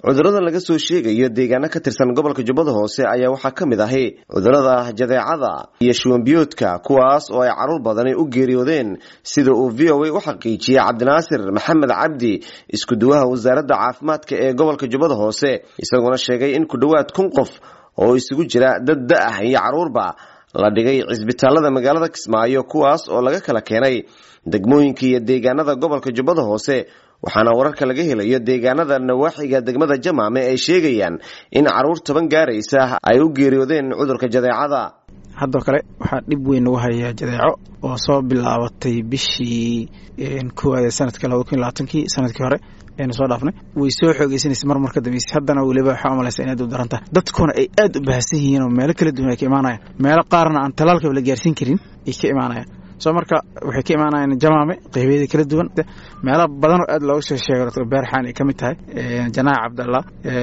cudurrada laga soo sheegayo deegaano ka tirsan gobolka jubbada hoose ayaa waxaa ka mid ahi cudurrada jadeecada iyo shuwanbiyoodka kuwaas oo ay carruur badani u geeriyoodeen sida uu v o a u xaqiijiyey cabdinaasir maxamed cabdi isku-duwaha wasaaradda caafimaadka ee gobolka jubbada hoose isagoona sheegay in ku dhowaad kun qof oo isugu jira dad da-ah iyo carruurba la dhigay cisbitaalada magaalada kismaayo kuwaas oo laga kala keenay degmooyinka iyo deegaanada gobolka jubbada hoose waxaana wararka laga helayo deegaanada nawaaxiga degmada jamaame ay sheegayaan in carruur toban gaaraysa ay u geeriyoodeen cudurka jadeecada haddoo kale waxaa dhib weyn nagu hayaa jadeeco oo soo bilaabatay bishii koowaad ee sanadka labada kun iyo labaatankii sanadkii hore aynu soo dhaafnay way soo xoogeysanaysa mar mar ka dambeysay haddana weliba waxaa umalaysa inaad u daran tahay dadkuna ay aad u baahsan yihiin oo meelo kala duwan ay ka imaanayaan meelo qaarna aan talaalkaba la gaarsiin karin ay ka imaanayaan soo marka waxay ka imaanayaan jamaame qeybeeda kala duwan meelo badan oo aad looga soo sheego dr beerxaan ay ka mid tahay janaac cabdallah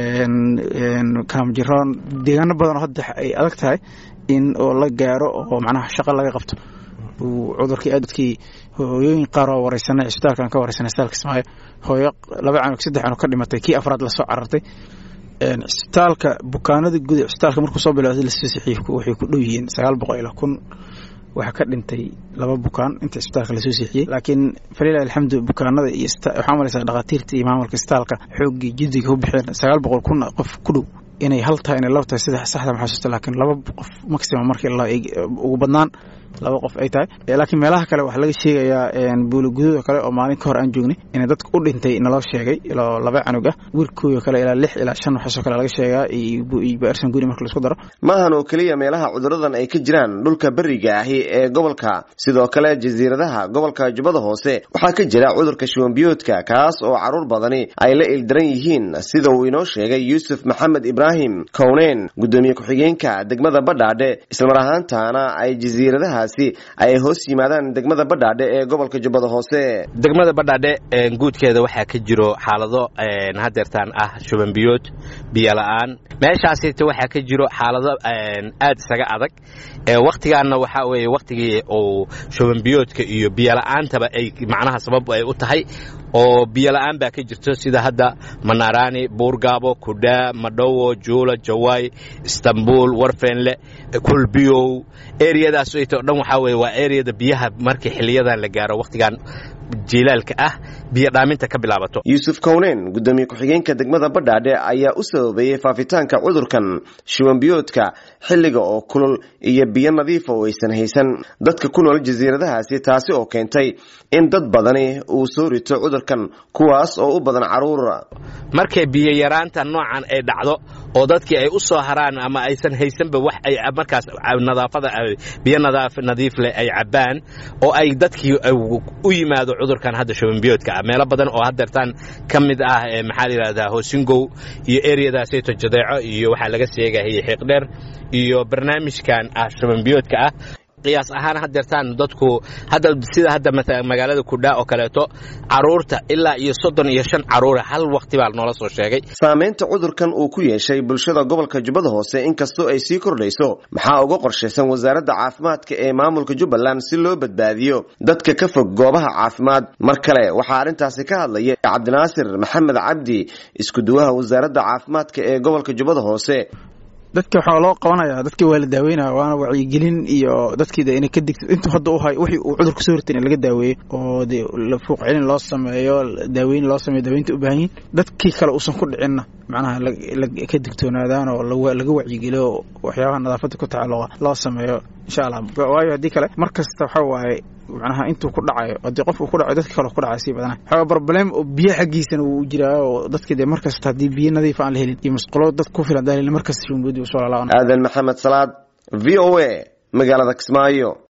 kaamjiroon deegaano badan oo hadda ay adag tahay in oo la gaaro oo macnaha shaqo laga qabto uu cudurkii aad dadkii hooyooyin qaar oo wareysanay cisbitaalkan ka wareysanay isbitaalka ismaayo hooyo laba canug saddex canug ka dhimatay kii afraad lasoo carartay cisbitaalka bukaanada guud ee cisbitaalka markuu soo bilowday lasoo saxiifku waxay ku dhow yihiin sagaal boqol ilaa kun waxaa ka dhintay laba bukaan inta isbitaalka lasoo siixiyey laakiin falilah alxamdu bukaanada iyo waxaa malaysaa dhakhaatiirta iyo maamulka isbitaalka xooggii jiddiga u bixeen sagaal boqol kun qof ku dhow inay hal tahay inay laba tahay sida saxda maxasuusta laakiin laba qof maximum markii ugu badnaan laba qof ay tahay laakiin meelaha kale waxaa laga sheegayaa buuliguduud oo kale oo maalin ka hor aan joognay inay dadka u dhintay naloo sheegay ilaa laba canug ah wiilkooda kale ilaa lix ilaa shan waxaasoo kale laga sheegaa iyo baarsan guri marka laisku daro maahan oo keliya meelaha cuduradan ay ka jiraan dhulka beriga ahi ee gobolka sidoo kale jasiiradaha gobolka jubbada hoose waxaa ka jira cudurka shuwanbiyoodka kaas oo carruur badani ay la ildaran yihiin sida uu inoo sheegay yuusuf maxamed ibraahim kowneen guddoomiye ku-xigeenka degmada badhaadhe islamar ahaantaana ay jasiiradaha ay hoos yimaadaan degmada badhaadhe ee gobolka jubbada hoose degmada badhaadhe guudkeeda waxaa ka jiro xaalado hadeertaan ah shubanbiyood biyola-aan meeshaasita waxaa ka jiro xaalado aad isaga adag wakhtigaanna waxaa weeye wakhtigii uu shubanbiyoodka iyo biyola'aantaba ay macnaha sabab ay u tahay oo biyola'aan baa ka jirto sida hadda manaaraani buurgaabo kudhaa madhowo juula jawaay istanbul warfenle kulbiyow eriyadaas o dhan waxaa weye waa eriyada biyaha markii xiliyadan la gaaro wakhtigan jilaalka ah biyo dhaaminta ka bilaabato yuusuf kowneen guddoomiye ku-xigeenka degmada badhaadhe ayaa u sababeeyey faafitaanka cudurkan shuwanbiyoodka xilliga oo kulul iyo biyo nadiifa oo aysan haysan dadka ku nool jasiiradahaasi taasi oo keentay in dad badani uu soo rito cudurkan kuwaas oo u badan carruur markay biyo yaraanta noocan ay dhacdo oo dadkii ay u soo haraan ama aysan haysanba wax ay markaas nadaafada biyo nadiif leh ay cabbaan oo ay dadkii u yimaado cudurkan hadda shubanbiyoodka ah meelo badan oo hadeertaan ka mid ah maxaa la yidhahdaa hoosingow iyo eriyadaasayto jadeeco iyo waxaa laga sheegaya xiiqdheer iyo barnaamijkan ah shubanbiyoodka ah qiyaas ahaan hadeertaan dadku hadda sida hadda magaalada kudhaa oo kaleeto caruurta ilaa iyo soddon iyo shan caruura hal wakti baa noola soo sheegay saamaynta cudurkan uu ku yeeshay bulshada gobolka jubbada hoose inkastoo ay sii kordhayso maxaa uga qorshaysan wasaaradda caafimaadka ee maamulka jubbaland si loo badbaadiyo dadka ka fog goobaha caafimaad mar kale waxaa arrintaasi ka hadlaya cabdinaasir maxamed cabdi isku-duwaha wasaaradda caafimaadka ee gobolka jubbada hoose dadka waxaa loo qabanaya dadka waa la daaweynaya waana wacyigelin iyo dadkiida inay ka digto intuu hadda u hay wixii uu cudur kasoo hortay in laga daaweeyo oo dee fuuq celin loo sameeyo daaweyn loo sameeyo daaweynta u baahan yihin dadkii kale uusan ku dhicinna macnaha ka digtoonaadaan oo laga wacyigeliyo waxyaabaha nadaafadda ku tacalluqa loo sameeyo insha allah waayo haddii kale mar kasta waxa waaye macnaha intuu ku dhacayo haddii qof uu ku dhacayo dadka kale ku dhacay sii badana waxaa problem oo biyo xaggiisana wuu jiraa oo dadka dee mar kasta haddii biyo nadiif aan la helin iyo musqulo dad ku filan daalin mar kasta shumboodi uu soo lalaaban aadan maxamed salaad v o a magaalada kismaayo